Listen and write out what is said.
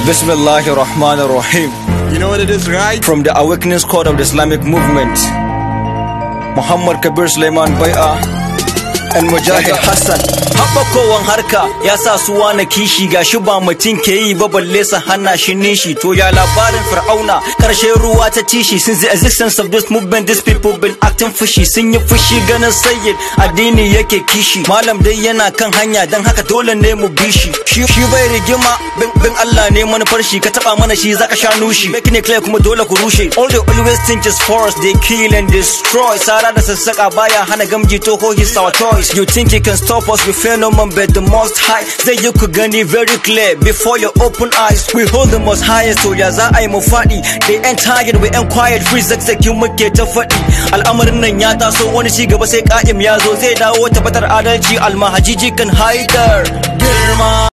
Bismillahir Rahmanir Rahim. You know what it is, right? From the Awakening Squad of the Islamic Movement, Muhammad Kabir Suleiman Bai'a and Mujahid Hassan. Haɓakowan harka ya sa su wane kishi ga shi ba mutum ke yi ba balle sa hana shi nishi to ya labarin fir'auna karshen ruwa ta tishi since the existence of this movement these people been acting fushi sun yi fushi ganin sayyid addini yake kishi malam dai yana kan hanya dan haka dole ne mu bi shi shi bai rigima bin bin Allah ne manufar shi ka taba mana shi zaka sha nushi make ne clear kuma dole ku rushe all they always think is force they kill and destroy sara da sassaka baya hana gamji to ko his our choice you think you can stop us with phenomenon but the most high zai yi ku gani very clear before your open eyes we hold the most highest so ya za a yi mu faɗi they ain't tired we ain't quiet free zakzaki muke ta faɗi al'amarin nan ya taso wani ci gaba sai ka'im ya zo zai dawo tabbatar adalci almahajiji kan haidar girma